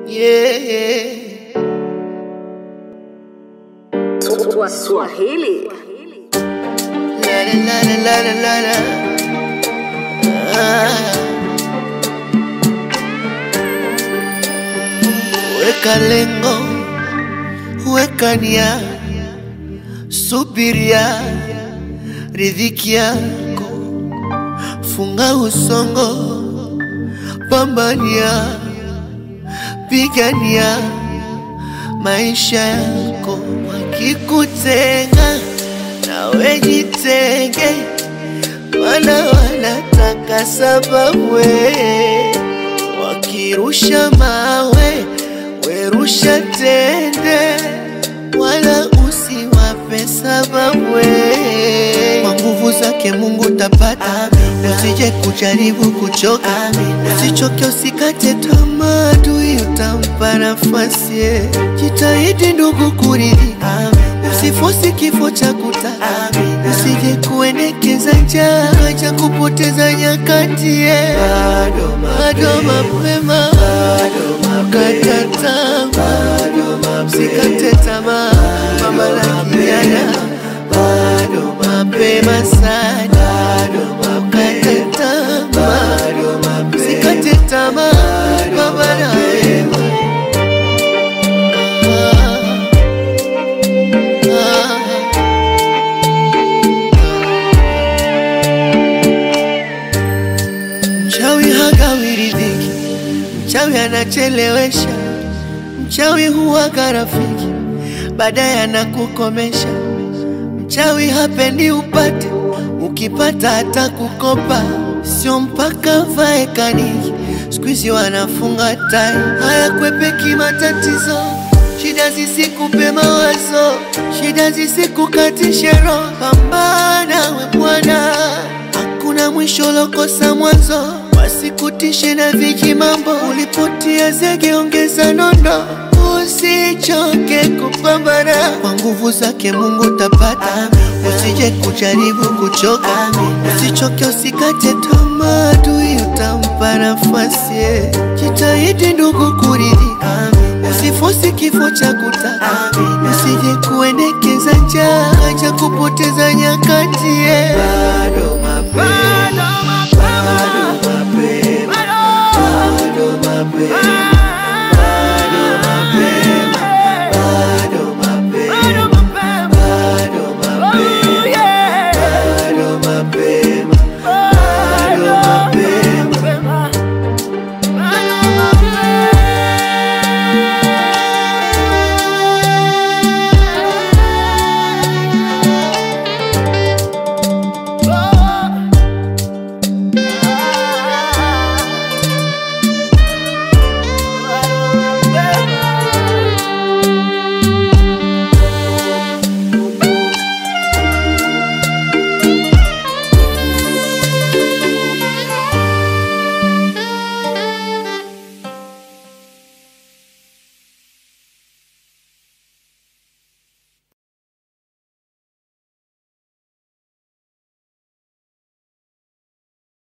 yeah. Swahili. La la la la la la la. Ah. Weka lengo, weka nia, subiria riziki yako, funga usongo, pambania, pigania maisha yako. Wakikutenga nawe jitenge, mana wanataka sababu we. Wakirusha mawe werusha tende, wala usiwape sababu we. Kwa nguvu zake Mungu tapata, usije kujaribu kuchoka, usichoke, usikate tamaa, adui utampa nafasi. eh. Jitahidi ndugu kuridhika, usifosi kifo cha kutaka, usije kuendekeza njaa kaja kupoteza nyakati. eh. Bado mapema, kata tamaa, usikate tamaa, mama la kijana bado mapema sana, ukate tamaa, usikate tamaa, baba na wewe. Ah, ah. Mchawi hagawi riziki, mchawi anachelewesha, mchawi huwaga rafiki, baadaye anakukomesha. Mchawi hapendi upate, ukipata hata kukopa, sio mpaka vae kaniki. Siku hizi wanafunga tai, hayakwepeki matatizo, shida zisikupe mawazo, shida zisikukatishe roho. Pambana we bwana, hakuna mwisho lokosa mwanzo, wasikutishe na viji mambo. Ulipotia zege, ongeza nondo, usichoke kupambana. Kwa nguvu zake Mungu tapata, usije kujaribu kuchoka, usichoke, usikate tamaa, adui utampa nafasi. eh. Jitahidi ndugu kuridhika, usifosi kifo cha kutaka, usije kuendekeza njaa kaja kupoteza nyakati. eh. Bado mapema